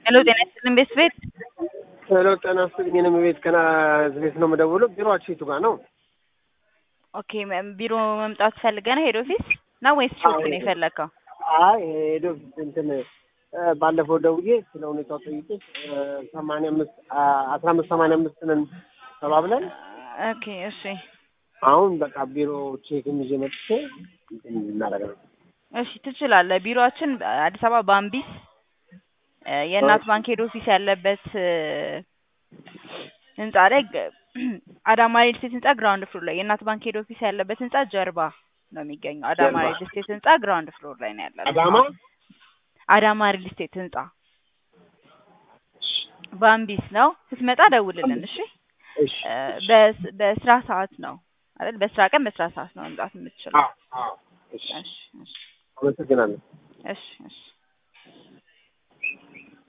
ሄሎ ጤና ይስጥልን ቤት ቤት ሄሎ ጤና ይስጥልኝ። እኔም ቤት ከና ቤት ነው የምደውለው። ቢሮአችሁ የቱ ጋር ነው? ኦኬ መ- ቢሮ መምጣት ፈልገህ ነው ሄድ ኦፊስ ነው ወይስ ሾፕ ነው የፈለግከው? አይ ሄዶ እንትን እ፣ ባለፈው ደውዬ ስለ ሁኔታው ጠይቄ ሰማንያ አምስት አስራ አምስት ሰማንያ አምስት ነን ተባብለን ኦኬ እሺ አሁን በቃ ቢሮ ቼክም ይዤ መጥቼ እንትን እናደርግ ነው። እሺ ትችላለህ። ቢሮአችን አዲስ አበባ ባምቢስ እ፣ የእናት ባንክ ሄድ ኦፊስ ያለበት እ፣ ህንጻ ላይ ገ- አዳማ ሪል ስቴት ህንጻ ግራውንድ ፍሎር ላይ የእናት ባንክ ሄድ ኦፊስ ያለበት ህንጻ ጀርባ ነው የሚገኘው። አዳማ ጀርባ። ሪል ስቴት ህንጻ ግራውንድ ፍሎር ላይ ነው ያለው። አዳማ አዳማ ሪል ስቴት ህንጻ ባምቢስ ነው። ስትመጣ ደውልልን እሺ። እሺ እ፣ በስ- በስራ ሰዓት ነው አይደል? በስራ ቀን በስራ ሰዓት ነው መምጣት የምትችለው። አዎ አዎ እሺ እሺ እሺ አመሰግናለሁ። እሺ እሺ